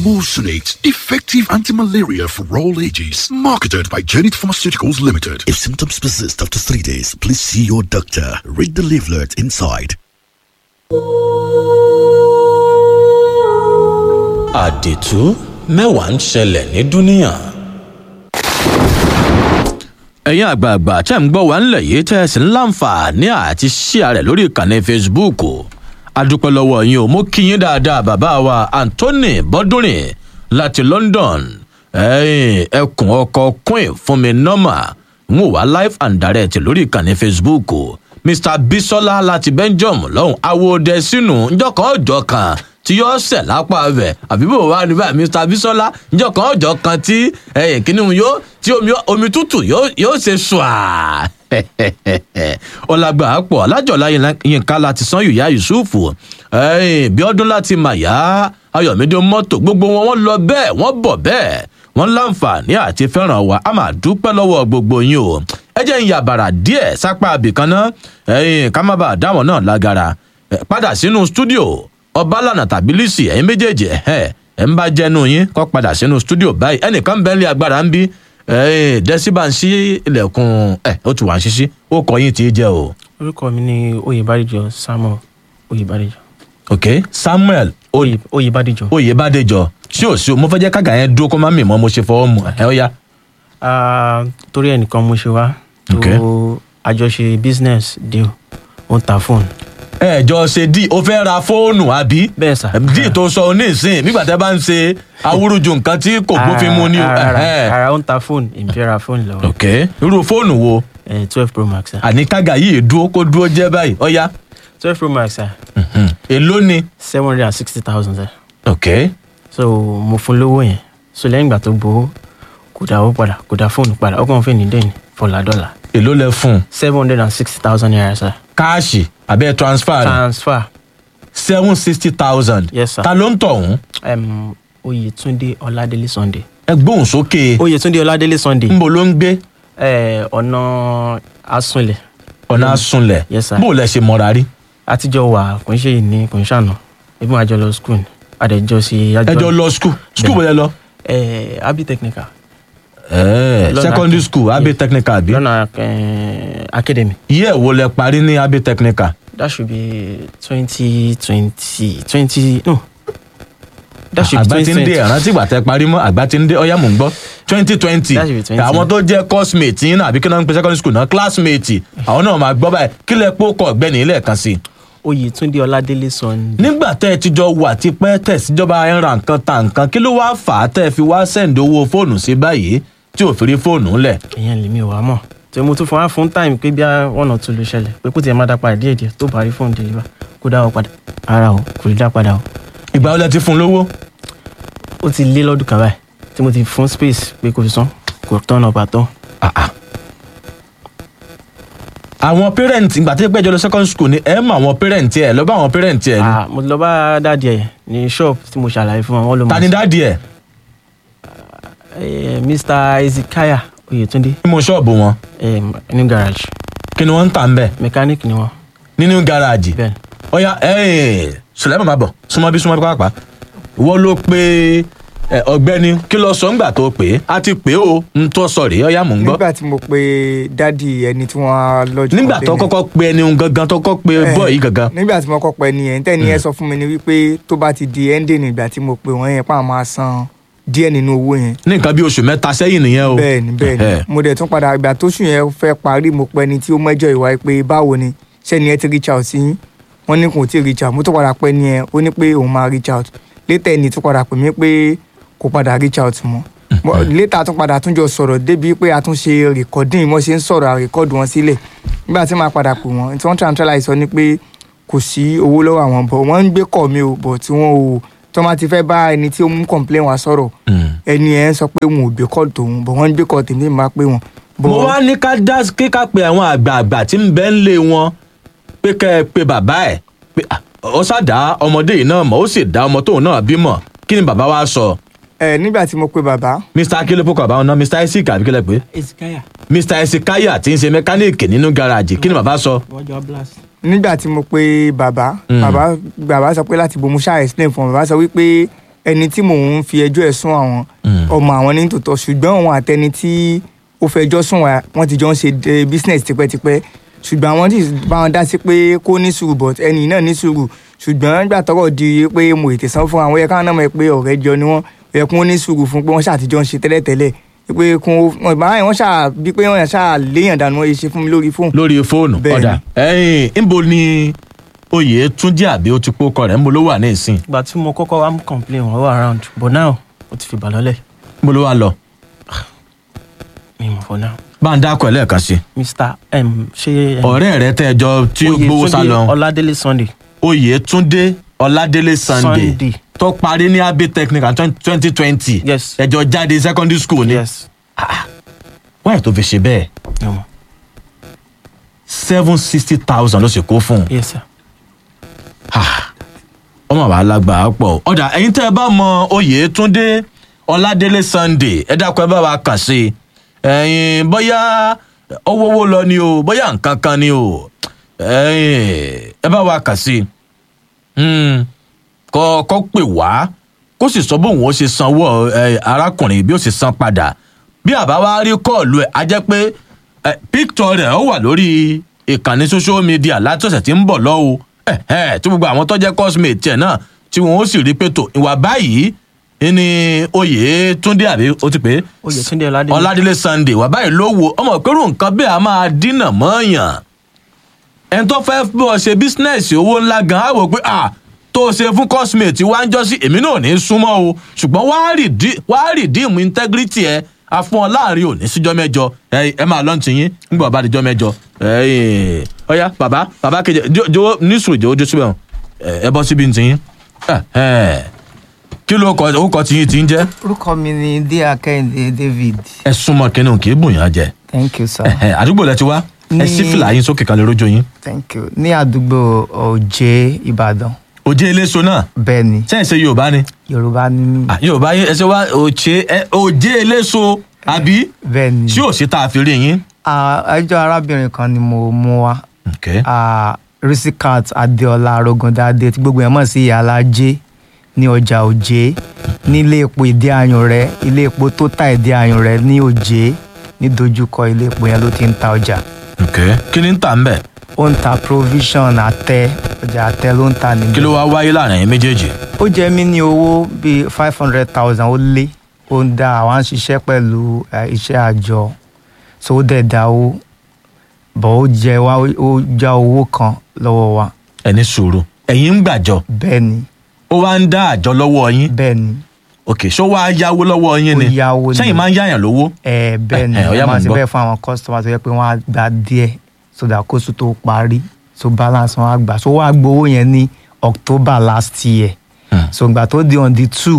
Emulsionate, effective anti-malaria for all ages. Marketed by Janet Pharmaceuticals Limited. If symptoms persist after three days, please see your doctor. Read the leaflet inside. àdìtú mẹ́wàá ń ṣẹlẹ̀ ní dúníyàn. ẹ̀yin àgbààgbà tẹ́ ń gbọ́ wá ńlẹ̀ yìí tẹ́ ẹ sì ń láǹfààní àti ṣíà rẹ̀ lórí ìkànnì facebook adúpẹ́ lọ́wọ́ yín o mo kí yín dáadáa bàbá wa anthony bọ́dúnrin láti london ẹ̀yin ẹkùn ọkọ̀ queen fún mi nọ́mà ń wò wá live and direct lórí ìkànnì facebook mr bisola láti belgium lọ́hùn awòdẹ sínú njọ́kan ọjọ́ kan tí yóò ṣẹ̀ lápá rẹ̀ àbí bò wá níbà mr bisola njọ́kan ọjọ́ kan tí ẹ̀yìn kìnìún yóò tí omi omi tútù yóò yóò ṣe ṣùà ọlágbà pọ̀ alájọ̀lá yínká láti san yùyá yusufu ẹ̀yìn bí ọdún láti màyà ayọ̀mídé mọ́tò gbogbo wọn wọ́n lọ bẹ́ẹ̀ wọ́n bọ̀ bẹ́ẹ̀ wọ́n láǹfààní àti fẹ́ràn wa a máa dúpẹ́ lọ́wọ́ gbogbo yín o ẹ jẹ́ ń yàbàrà díẹ̀ sápá abìkan náà ẹ̀yìn ká má bàa dáwọn náà lágara padà sínú stúdíò ọbalànà tàbí lisi ẹ̀yin méjèèjì ẹ̀ ẹ̀ ń bá jẹ́nu yín kọ́ padà sínú stúdíò báyìí ẹnìkan bẹ́ẹ̀ lé agbára ń bí dẹ́síbà ń ṣí ilẹ̀kùn ẹ̀ ó ti wà ń ṣíṣí ó kọ yín tí í jẹ́ o. orúkọ mi ni oyèbádìjọ samuel oyèbádìjọ. ok samuel oyèbádìjọ. oyèbádìjọ ṣé ò sí o mo fẹ́ jẹ́ kága yẹn dúró kó má mì mọ́ mo ṣe fọwọ́ mu ẹ̀ ó yá. torí ẹnìkan mo ṣe wá tó àjọṣe business deal ó ń ta fóònù ẹ jọ ṣe dí o fẹ́ ra fóònù àbí. bẹ́ẹ̀ sà. dí tó sọ onísìn nígbà tẹ́ bá ń ṣe awúrúju nǹkan tí kò gbófin mu ni. ara ó ń ta fóònù èmi fẹ́ ra fóònù lọ́wọ́. ok irú fóònù wo. twelve pro max. àní kága yìí dúró kó dúró jẹ́ báyìí ọ̀ya. twelve pro max. èló ni. seven hundred and sixty thousand. ok. so mo fún lówó yẹn so lẹ́yìn ìgbà tó gbowó kò dá owó padà kò dá fóònù padà ọkàn fẹ́ ní dẹ́ni fọlá dọ́là. èló lẹ fún. seven hundred and sixty thousand naira sir. káàṣì àbẹ transfer. transfer. seven sixty thousand. yes sir. ta ló ń tọ̀hún. Um, oyetunde ọládélé sunday. ẹ gbóhùn sókè. oyetunde ọládélé sunday. nbo ló ń gbé. ẹ ọ̀nà asunlẹ̀. ọ̀nà asunlẹ̀. yes sir. bó o lẹ ṣe mọ̀ra rí. àtijọ́ wà kò ń ṣe ní kò ń ṣàná ebi wọn àjọ lọ school àdẹjọ sí. ẹjọ lọ school school bó lẹ lọ. ẹ abi technical. ẹ secondary school abe technical bi. lọ́nà academy. iye wo lẹ parí ní abe technical. that should be twenty twenty twenty no that should be àgbà twenty tí ń dé twenty. ẹ̀rántí ìgbà tẹ parí mọ́ àgbà tí ń dé ọ̀yá mò ń gbọ́ twenty twenty That should be 20. àwọn tó jẹ́ coursemate yín náà àbí kí náà ń pe secondary school náà classmate àwọn náà máa gbọ́ báyìí kí lẹ pọ́ kọ́ ọ̀gbẹ́ni ilé ẹ̀kan sí i. oyetunde ọládélé sunday. nígbà tẹ́ ẹ ti jọ wà tipẹ́ tẹ̀síjọba ẹ̀ ń ra nǹkan ta nǹkan kí ló wáá fà á tẹ́ ẹ fi wá sẹ́ǹdì owó fóònù sí báyìí tí ò fi rí fóònù ńlẹ̀. èèyàn lèmi ò wá mọ̀ tí mo tún fún wa fún time pé bí one or two ló ṣẹlẹ̀ pé kó tiẹ̀ má dá padà díẹ̀ díẹ̀ tó bá rí fóònù deliver kó dá wọn padà ara o kò lè dá padà o. ìgbà wo lẹ ti fún un lówó. ó ti lé lọ́dún kan báyìí tí mo ti fún space pé kò fi san kò tán ọ̀nà bàtọ́. àwọn parent ìgbà tí pẹ́jọ lọ secondary school ni ẹ mọ àwọn parent ẹ lọ bá àwọn parent ẹ ni. mo lọ bá dáàdi ẹ ní shop tí mo ṣàlàyé fún wọn wọn ló mọ. ta ni dáàdi ẹ. Eh, mr ezekiah oyetunde. nínú ṣọ́ọ̀bù wọn. new garage. kí ni wọ́n ń tà ń bẹ̀. mechanic ni wọn. nínú gáràjì. bẹ́ẹ̀ ọ̀ya sùlẹ́mọ̀ máa bọ̀ súnmọ́ bí súnmọ́ bí pàápàá wọ́n ló pe ẹ, ọ̀gbẹ́ni kí lọ sọ ńgbà tó pè é a ti pè é o n tó sọ rèé ọ̀ya mò ń gbọ́. nígbà tí mo pe dádì ẹni tí wọ́n lọ́jọ́ nígbà tó kọ́kọ́ pe ẹni un gangan tó kọ́kọ́ pe bọ́ọ̀ yìí gangan. nígbà tí mo kọ́ pẹ́ nìyẹn tẹ́ni yẹn sọ fún mi ni wípé tó bá ti di ending nígbà tí mo pe wọ́n yẹn pàmò máa san díẹ̀ nínú owó yẹn. ní nǹkan bí oṣù mẹ́ta sẹ́yìn nìyẹn o. bẹ́ẹ̀ni bẹ́ẹ̀ni mo dẹ̀ tún padà ìgbà tóṣù yẹn fẹ́ parí mo pẹ́ ni tí ó mẹ́jọ ìwà pé báwo ni sẹ́ni ẹ ti reach out sí yín wọ́n ní kò tí ì reach out mo tún padà pẹ́ ni ẹ ó ní pé òun máa reach out later ẹni tún padà pè mí pé kò padà reach out mọ́ Mo- later tún padà tún jọ sọ̀rọ̀ débi pé a tún ṣe recording mo ṣe ń sọ̀rọ̀ àrékọ́dù wọn sílẹ̀ nígbà tí màá padà pè wọ́n tí wọ́n tàn tán láì sọ ni pé kò sí owó lọ́wọ́ àwọn bọ̀ wọ́n ń gbé kọ̀ mi ò bọ̀ tí wọ́n ò tí wọ́n bá ti fẹ́ bá ẹni tí ó mú complain wá sọ̀rọ̀ ẹni ẹ̀ ń sọ pé wọn ò gbé kọ́ tòun bọ̀ wọ́n ń gbé kọ́ tèmi máa pé wọn. mo wá ní ká dá kí ká pe àwọn àgbààgbà tí ń bẹ́ ń lé wọn pé kẹ́ ẹ pe bàbá ẹ̀ pé ah, ó ṣàdá ọmọdé yìí náà mọ̀ ó sì dá ọmọ tóun náà bímọ kí ni bàbá wa sọ. ẹ nígbà tí mo pe bàbá. mr akílẹ̀ pọkàn àbáwọn náà mr isaac àbíkẹ́lẹ̀ pé ezekiah mr esikaya tí ń ṣe mẹkáníìkì nínú gáràjì kí ni bàbá sọ. wọ́n jọ blast. nígbà tí mo pe bàbá Mm. bàbá bàbá sọ pé láti bo mo ṣáà explain fún wọn bàbá sọ wípé ẹni tí mò ń fi ẹjọ́ ẹ̀ sún àwọn ọmọ àwọn ní tòótọ́ ṣùgbọ́n òun àtẹni tí ó fẹjọ́ sùn wá wọ́n ti jọ ń ṣe eh, business tipẹ́tipẹ́ ṣùgbọ́n àwọn tí bá wọn dá sí pé kó ní sùúrù but ẹni náà ní sùúrù ṣùgbọ́n nígbà tọ́rọ̀ di pé mo ètè san fún àwọn yẹ káwọn náà mọ̀ pé ọ̀rẹ́ jọ ni wọ́n yẹ kó ní sùúrù fún pé wọ́n ṣàtijọ́ ń ṣe tẹ́lẹ̀tẹ́lẹ̀ pé kún wọn ìbára yẹn wọ́n ṣáà bí pé wọ́n ṣáà léèyàn dànù wọ́n yẹ ṣe fún mi lórí fóònù. lórí fóònù Bẹ́ẹ̀ni. ọ̀dà ẹ̀yìn ńbo ni oyè túnjí àbí ó ti pó kọ rẹ̀ ńbo ló wà ní ìsìn ìgbà tí mo kọ́kọ́ wá mú complain wọn wà around but now ó ti fi bà lọ́lẹ̀ ńbo ló wà lọ mi mọ̀ for now bá ń dákọ̀ ẹ̀ lẹ́ẹ̀kan sí mr m ṣé ọ̀rẹ́ rẹ tẹ́ ẹjọ́ tí ó gbowó sá lọ ọládélé sunday oyè túndé ọládélé sunday Sunday. tó parí ní abbey technical twenty twenty Yes. ẹjọ́ jáde secondary school ni yes wáyé tó fi ṣe bẹ́ẹ̀ no more. seven sixty thousand ló sì kó fún un yes sir ọmọ wa lágbàá pọ̀ ọ̀dà ẹ̀yin tẹ́ ẹ bá mọ oyè túndé ọládélé sunday ẹ dákun ẹ bá wa kàn sí i ẹ̀yin bóyá owówó lọ ni o bóyá nǹkan kan ni o ẹ̀yin ẹ bá wa kàn sí i Hmm, kọ́ kọ́ pè wá kó sì sọ bóun ó ṣe sanwó ẹ, arákùnrin bí ó ṣe san padà bí àbá wa rí kọ́ọ̀lù ẹ̀ á jẹ́ pé ẹ, píktọ̀ rẹ̀ ó wà lórí ìkànnì social media láti ọ̀sẹ̀ tí ń bọ̀ lọ́wọ́ ẹ̀ ẹ̀ tí gbogbo àwọn tó jẹ́ cosmate tiẹ̀ náà tí wọn ó sì rí pé tó ìwà báyìí ní oyè túndé àbí ó ti pé oyètúndé ọládélé ọládélé sunday wà báyìí ló wo ọmọ ìpérò nǹkan bẹ́ẹ̀ a máa dínà mọ́ọ̀yàn ẹni tó fẹ́ bọ́ ṣe bísínẹ́sì owó ńlá gan á wò pé à tó o ṣe fún cosmate wá ń jọ sí èmi náà ò ní í súnmọ́ o ṣùgbọ́n wàá rìdí- wàá rìdíìmù integrity ẹ afún ọ láàrin òní síjọ́ mẹ́jọ ẹ ẹ máa lọ́n ti yín nígbà bá dijọ́ mẹ́jọ ẹ ẹ ọ̀ya bàbá bàbá kejì jọ- jọ̀wọ́ ní sùúrù jọ̀wọ́ jó síbẹ̀ hàn ẹ ẹ bọ́ síbi ti yín ẹ ẹ kí ló kọ orúkọ tí yín ti ń jẹ́ orúkọ mi ni díà kẹ́hìndé david ẹ súnmọ́ kínní kì í bùn yàn jẹ thank you sir Ẹ̀hẹ̀, àdúgbò lẹ ti wá ẹ Ní- sí fìlà yín sókè kan lè rójó yín thank you ní àdúgbò òjé ìbàdàn òjé eléso náà bẹ́ẹ̀ ni ṣe é ṣe yorùbá ni yorùbá ní mí Ah, yorùbá yín ẹ ṣe wá òjé ẹ òjé eléso àbí bẹ́ẹ̀ ni tí ò sí tá a fi rí yín. Ah, ẹjọ́ arábìnrin kan ni mo mú wá Okay. Ah, risikat adéọlá arogundade tí gbogbo ẹ̀ mọ̀ sí ìyá alájẹ ní ọjà òjé nílé epo ìdí ayùn rẹ ilé epo tó ta ìdí ayùn rẹ ní òjé ní dojúkọ ilé epo yẹn ló ti ń ta ọjà Okay. kí ni ń tà ń bẹ̀ ó ń ta provision àtẹ ọjà àtẹ ló ń ta níbẹ̀. kí ló wá wáyé láàrin ẹ̀yin méjèèjì. ó jẹ mí ní owó bíi five hundred thousand ó lé ó ń dá àwọn ṣiṣẹ́ pẹ̀lú eh, iṣẹ́ àjọ so ó dẹ̀ dá owó bọ̀ ó jẹ wá ó já owó kan lọ́wọ́ wa ẹni sùúrù ẹ̀yin ń gbàjọ bẹ́ẹ̀ ni ó wá ń dá àjọ lọ́wọ́ yín bẹ́ẹ̀ ni ok ṣó wá yáwó lọ́wọ́ yín Ó ni yáwó ni. sẹ́yìn máa ń yáyàn lówó. ẹ bẹ́ẹ̀ ni Eh, eh, ó yá, wọ́n mò máa ń ṣe gbọ́. bẹ́ẹ̀ fún àwọn customer tó yẹ pé wọ́n á gba díẹ̀ so that kóṣù tó parí so balance wọn á gbà so wọ́n á gbowó yẹn ní october last year Hmm. so ìgbà tó di on the two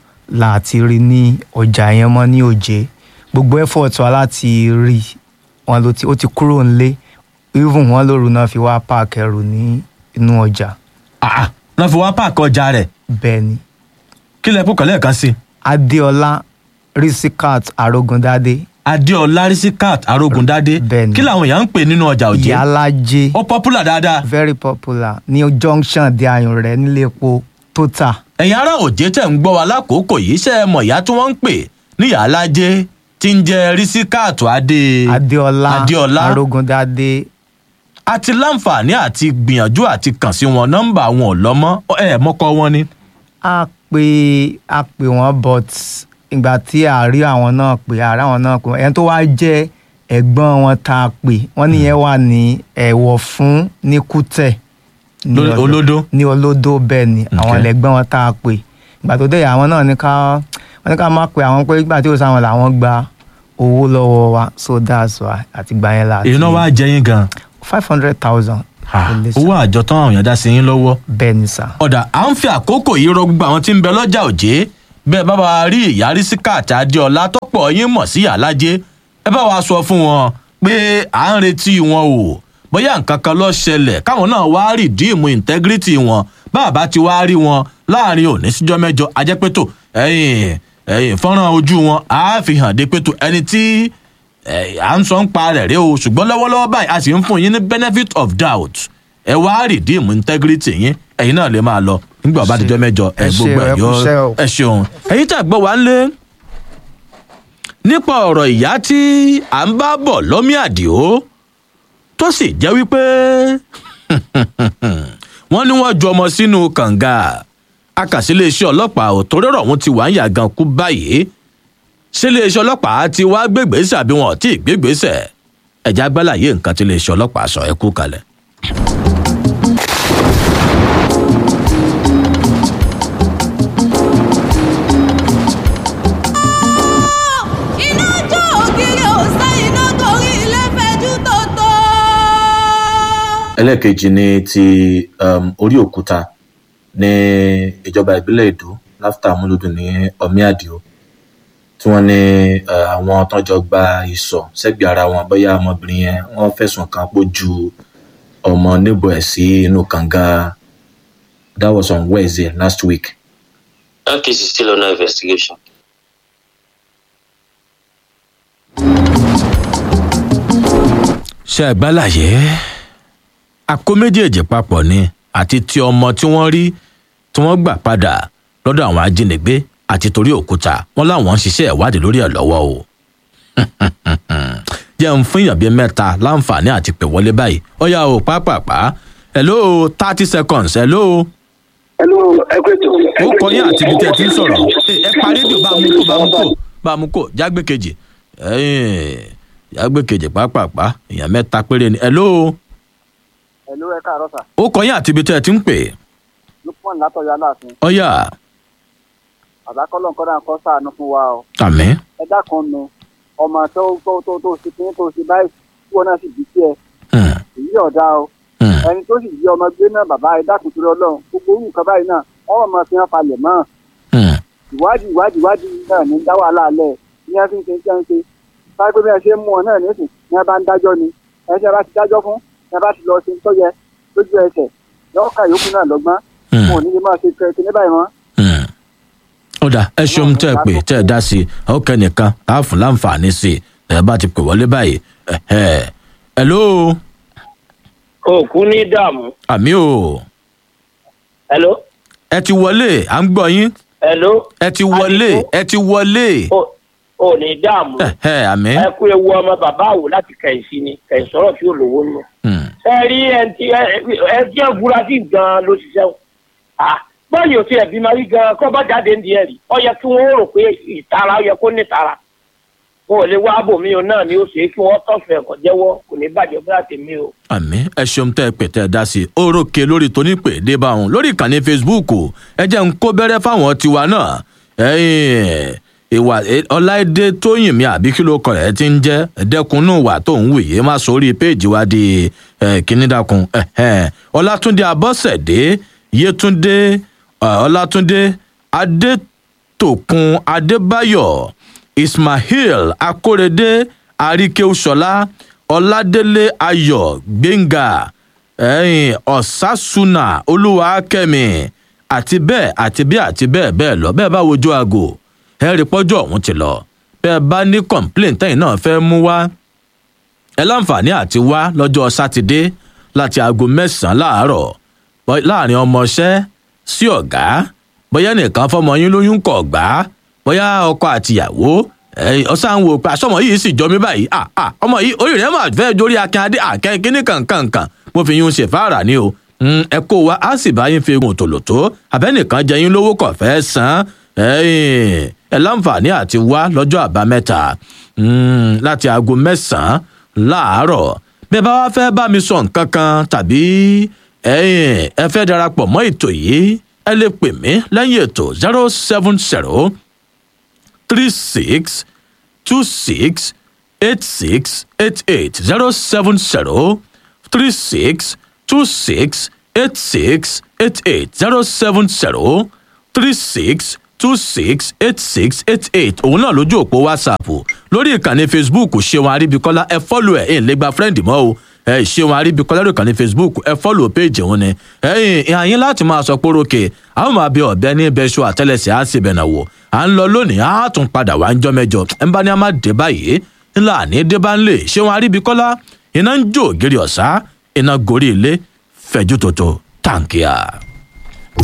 láti rí ní ọjà yẹn mọ́ ní òjé gbogbo effort wa láti rí wọn ló ti ó ti kúrò nílé even wọn lóru náà fi wá park ẹrù ní inú ọjà Ah, náà fi wá páàkì ọjà rẹ̀ bẹ́ẹ̀ ni kí lẹ kúkọ̀ lẹ́ẹ̀kan sí i. adéọlá risikat arogundade adéọlá risikat arógundádé Bẹ́ẹ̀ ni. kí làwọn èèyàn ń pè nínú ọjà òjé ìyálájé ó popular dáadáa very popular ní junction di ayùn rẹ nílé epo total ẹ̀yin ará òjé tẹ̀ ń gbọ́ wa lákòókò yìí ṣe é mọ̀ ìyá tí wọ́n ń pè ní yàlájé tí ń jẹ́ risikat adé adéọlá adéọlá arógundadé àti láǹfààní àti gbìyànjú àti kàn sí wọn nọ́mbà wọn ò lọ́mọ́ ẹ̀ mọ́kọ́ wọn ni. a pè a pè wọn but ìgbà tí a rí àwọn náà pè a rí àwọn náà pè ẹni tó wá jẹ́ ẹ̀gbọ́n wọn tá a pè wọ́n nìyẹn wà ní ẹ̀wọ̀ fún ní kútẹ̀ ní Ló- ọ̀dọ̀- olódó? ní olódó bẹ́ẹ̀ ni àwọn Okay. ẹlẹgbẹ́ wọn tá a pè ìgbà tó dé àwọn náà ní ká wọ́n ní ká má pè àwọn pé ìgbà tí ó sáwọn làwọn gba owó lọ́wọ́ wa so that's why àti gbà yẹn la èyí náà wá jẹ yín gan five hundred thousand owó àjọ tán àwọn èèyàn dá sí yín lọ́wọ́. bẹ́ẹ̀ ni sà ọ̀dà à ń fi àkókò yìí rọ gbogbo àwọn tí ń bẹ lọ́jà òjé bẹ́ẹ̀ bá wa rí ìyá risikat adéọlá tó pọ̀ yín mọ̀ sí yàlájé ẹ bá wa sọ fún wọn pé à ń retí wọn o bóyá nǹkan kan ló ṣẹlẹ̀ káwọn náà wá rìdíìmù integrity wọn bàbá ti wá rí wọn láàrin òní síjọ́ mẹ́jọ ajẹ́pẹ́tò ẹ̀yìn ẹ̀yìn fọ́nrán ojú wọn á fi hàn dé pẹ́tò ẹni tí ẹ̀, à ń sọ ń pa rẹ̀ rí o ṣùgbọ́n lọ́wọ́lọ́wọ́ báyìí a sì ń fún yín ní benefit of doubt ẹ wá rìdíìmù integrity yín ẹ̀yin náà lè máa lọ nígbà ọba àtijọ́ mẹ́jọ ẹ Ẹ ṣé, gbogbo ẹ ẹ yọ kúṣẹ́ o. ẹ ṣeun ẹ̀yin tá a gbọ́ wá ń lé nípa ọ̀rọ̀ ìyá tí à ń bá bọ̀ lọ́mí àdìo tó sì jẹ́ wípé wọ́n ní wọ́n ju ọmọ sínú kànga akàsíléeṣẹ́ ọlọ́pàá ò torí ọ̀rọ̀ ọ̀hún ti wà ń yàgàn kú báyìí síléeṣẹ́ ọlọ́pàá ti wá gbégbèsè àbí wọn ò tí ì gbégbèsè ẹ̀já gbálàyé nǹkan tí iléeṣẹ́ ọlọ́pàá sọ ẹ kú kalẹ̀. iná jó ògiri òsè iná torí ilé fẹjú tótó. ẹlẹ́ẹ̀kejì ni ti um, orí òkúta ní ìjọba ìbílẹ̀ èdò láfítà amúlùdùn ní ọmí àdìo tí wọ́n ní eh, àwọn tọ́jọ́ gba ìsọ̀ sẹ́gbẹ̀ẹ́ ara wọn bóyá ọmọbìnrin yẹn wọ́n fẹ̀sùn kàn pọ̀ ju ọmọ níbo ẹ̀ sí inú kànga that was on wednesday last week. That case is still under investigation. ṣe àgbálàyé àkó méjèèjì papọ̀ ni àti ti ọmọ tí wọ́n rí tí wọ́n gbà padà lọ́dọ̀ àwọn ajínigbé àti torí òkúta wọn láwọn ń ṣiṣẹ́ ìwádìí lórí ẹ̀ lọ́wọ́ o jẹ́ ń fún èèyàn bíi mẹ́ta láǹfààní àti pè wọlé báyìí ó yá o pápápá hello thirty seconds hello Hello, ẹ kú ètò. ó kọ yín àti ibi tẹ́ ẹ ti ń sọ̀rọ̀ ẹ ẹ pa rédíò bá a mú kó bá a mú kó bá a mú kó jágbé kejì ẹ̀yìn jágbé kejì pápápá èèyàn mẹ́ta péré ni hello Hello, ẹ káàárọ̀ sà. ó kọ yín àti ibi tẹ́ ẹ ti ń pè Lukman látọ̀yọ́ aláàfin. ó yá Àbákọ́lọ̀ nǹkan náà kọ́ sàánú fún wa o. àmì Ẹ dákun nu ọmọ tó tó tó tó ṣe kí tó ṣe báyìí tí wọn náà sì bí sí ẹ. Èyí ọ̀dà o. Ẹni tó sì jí ọmọ gbé náà bàbá ẹ dákun torí ọlọ́run. Gbogbo orú nǹkan báyìí náà wọ́n mọ̀ fi hàn falẹ̀ mọ́. Ìwádìí ìwádìí ìwádìí náà ní dá wàhálà alẹ́ ní ẹ fi ń ṣe ń ṣe ń ṣe. Báyìí pé bí ẹ ṣe ń mú ọ náà nísìn ní ẹ bá ń dájọ́ ni. Ẹ ṣe bá ti dájọ́ fún ẹ bá ti lọ ṣe ń tọ́yẹ lójú ẹsẹ̀. Lọ́ọ̀ka yòókù náà lọ́gbọ́n. Wọn ò ní lè máa ṣe kẹ́kẹ́ ní báyìí mọ́. ó dà ẹ ṣeun tẹ́ ẹ pè tẹ́ ẹ dá sí i ó kẹ́ nìkan tá a fún láǹfààní sí i ẹ bá ti pè wọlé báyìí ẹ̀hẹ́. hello òkú ní dààmú. àmì o hello ẹ ti wọlé à ń gbọ́ yín hello ẹ ti wọlé ẹ ti wọlé ò ní dààmú. ẹ̀hẹ́ àmì. ẹ kú ewu ọmọ bàbá àwò láti kẹ̀sí ni kẹ̀sí sọ̀rọ̀ tí ò lówó nù. ẹ rí ẹ tí ẹ tí ẹ fura sí gan ló ṣiṣẹ́ o. Ah, báyìí ò tí ẹ bí máa rí gan kọ́ bá jáde ń di ẹ̀rí ọ yẹ kí wọ́n rò pé ìtara ọ yẹ kó ní ìtara. wọn ò lè wá bòmí o náà ni ó ṣe é kí wọ́n tọ̀fẹ̀ ẹ̀kọ́ jẹ́wọ́ kò ní bàjẹ́ fúlà tèmi o. àmì ẹ ṣeun tẹ́ ẹ pè tẹ́ ẹ dá sí i ó rókè lórí tónípè dé bá òun lórí ìkànnì facebook ẹ jẹ́ ń kó bẹ́rẹ́ fáwọn tiwa náà ẹ̀yìn ìwà ọláìdé tóyìnmí àbí kí ló kọ rẹ̀ ti ń jẹ́ ẹ̀dẹ́kunú wà tó ń wòye má sórí péèjì wa di kínídàkùn ọlátúndé abọ́sẹ̀dé yétúndé ọlátúndé adétòkun adébáyọ̀ ismail akórèdé àríkèúṣọlá ọládélé ayọ̀ gbẹ̀ngà ẹ̀yìn ọ̀sásùnà olúwakẹ́mi àti bẹ́ẹ̀ àti bẹ́ẹ̀ àti bẹ́ẹ̀ bẹ́ẹ̀ lọ bẹ́ẹ̀ bá wojú aago ẹ rí pọ́jọ́ ọ̀hún ti lọ bẹ́ẹ̀ bá ní complaint tẹ́yìn náà fẹ́ mú wá ẹ láǹfààní àti wá lọ́jọ́ sátidé láti aago mẹ́sàn-án láàárọ̀ láàrin ọmọọṣẹ́ sí ọ̀gá bóyá nìkan fọmọ yín lóyún kọ̀ gbá bóyá ọkọ àtìyàwó ọsàn wò pé àsọmọ yìí sì jọ mí báyìí ọmọ yìí orí rẹ máa fẹ́ jórí akínyadé àkẹ́kíní kankankan mo fi yún ṣèfáàrà ni o ẹ kó wa á sì bá yín fi egun tòlótó abẹ́nìkan jẹ yín lówó kọ̀ fẹ́ san ẹ láǹfààní àti wá lọ́jọ́ àbámẹ́ta láti aago mẹ́sàn-án láàárọ̀ bí ẹ bá wá fẹ́ bá mi sọ nǹkan kan tàbí ẹ fẹ́ darapọ̀ mọ́ ètò yìí ẹ lè pè mí lẹ́yìn ètò zero seven zero three six two six eight six eight eight zero seven zero three six two six eight six eight eight zero seven zero three six two six eight six eight eight òun náà lójú òpó whatsapp lórí ìkànnì facebook ṣéwọn aríbikọ́lá ẹ fọ́lù ẹ̀ ẹ̀ ń lè gba friend mọ́ o ẹ ṣéwọn aríbikọ́lá lórí ìkànnì facebook ẹ fọ́lù péjì òun ni ẹ̀yìn ìhàyín láti máa sọ pé rókè àwọn máa bẹ ọ̀bẹ ní bẹ́ṣọ àtẹ́lẹsẹ̀ á sì bẹ̀nà wò à ń lọ lónìí á tún padà wá ń jọ mẹ́jọ ẹ̀ ń bá ní a máa dé báyìí ńlá àní dé bá ń lè ṣéwọn aríbikọ́lá iná ń jó ògiri ọ̀sá iná gorí ilé fẹ̀jú tòótọ́ tàǹkìá.